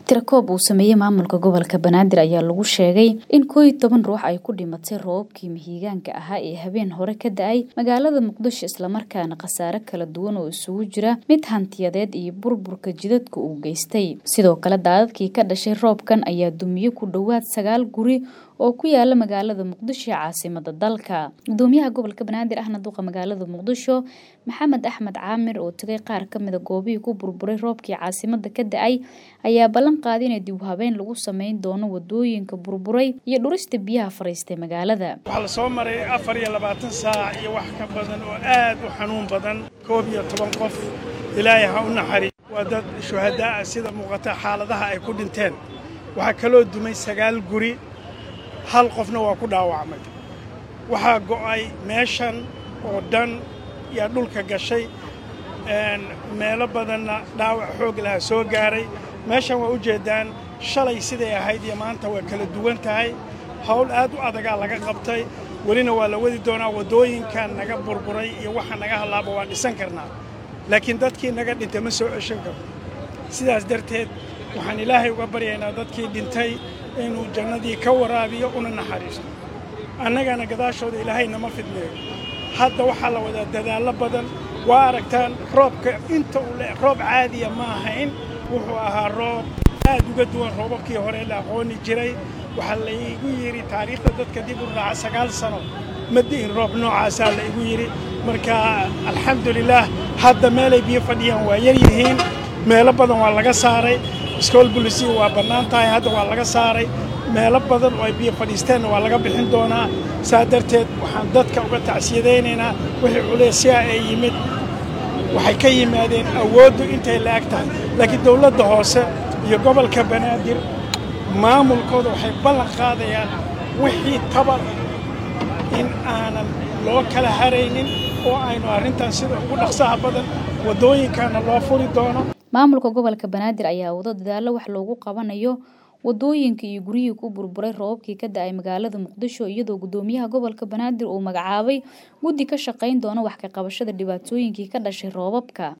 tirakoob uu sameeyey maamulka gobolka banaadir ayaa lagu sheegay in koo iyo toban ruux ay ku dhimatay roobabkii mihigaanka ahaa ee habeen hore ka da-ay magaalada muqdisho islamarkaana khasaare kala duwan oo isugu jira mid hantiyadeed iyo burburka jidadka uu geystay sidoo kale daadadkii ka dhashay roobkan ayaa dumiye ku dhowaad sagaal guri oo ku yaala magaalada muqdisho ee caasimada dalka gudoomiyaha gobolka banaadir ahna duqa magaalada muqdisho maxamed axmed caamir oo tagay qaar kamida goobihii ku burburay roobkii caasimada ka da-ay ayaa ballan qaaday inay dib u habeen lagu sameyn doono wadooyinka burburay iyo dhurista biyaha fariistay magaalada waxaa la soo maray afar iyo labaatan saac iyo wax ka badan oo aad u xanuun badan koob iyo toban qof ilaahay ha u naxari waa dad shuhadaa ah sida muuqata xaaladaha ay ku dhinteen waxaa kaloo dumay sagaal guri hal qofna waa ku dhaawacmay waxaa go'ay meeshan oo dhan yaa dhulka gashay meelo badanna dhaawac xoog laha soo gaaray meeshan waa u jeeddaan shalay siday ahayd iyo maanta waa kala duwan tahay hawl aad u adagaa laga qabtay welina waa la wadi doonaa waddooyinkan naga burburay iyo waxa naga hallaaba waan dhisan karnaa laakiin dadkii naga dhintay ma soo ceshan karno sidaas darteed waxaan ilaahay uga baryaynaa dadkii dhintay inuu jannadii ka waraabiyo una naxariisto annagana gadaashooda ilaahay nama fidneeyo hadda waxaa la wadaa dadaallo badan waa aragtaan roobka inta uu le roob caadiya ma ahayn wuxuu ahaa roob aad uga duwan roobabkii hore la aqooni jiray waxaa laygu yidhi taariikhda dadka dib u raaca sagaal sano ma di'in roob noocaasaa la igu yidhi marka alxamdulilaah hadda meelay biyo fadhiyaan waa yar yihiin meelo badan waa laga saaray iskool bulisiya waa bannaan tahay hadda waa laga saaray meelo badan oo ay biyo fadhiisteenna waa laga bixin doonaa saa darteed waxaan dadka uga tacsiyadaynaynaa wixii culeysyaa ee yimid waxay ka yimaadeen awooddu intay la-eg tahay laakiin dowladda hoose iyo gobolka banaadir maamulkooda waxay ballan qaadayaan wixii tabar in aanan loo kala haraynin oo aynu arrintan sida ugu dhaqsaha badan waddooyinkaana loo furi doono maamulka gobolka banaadir ayaa wado dadaalo wax loogu qabanayo wadooyinka iyo guryihii ku burburay roobabkii ka da-ay magaalada muqdisho iyadoo gudoomiyaha gobolka banaadir uu magacaabay guddi ka shaqayn doona wax ka qabashada dhibaatooyinkii ka dhashay roobabka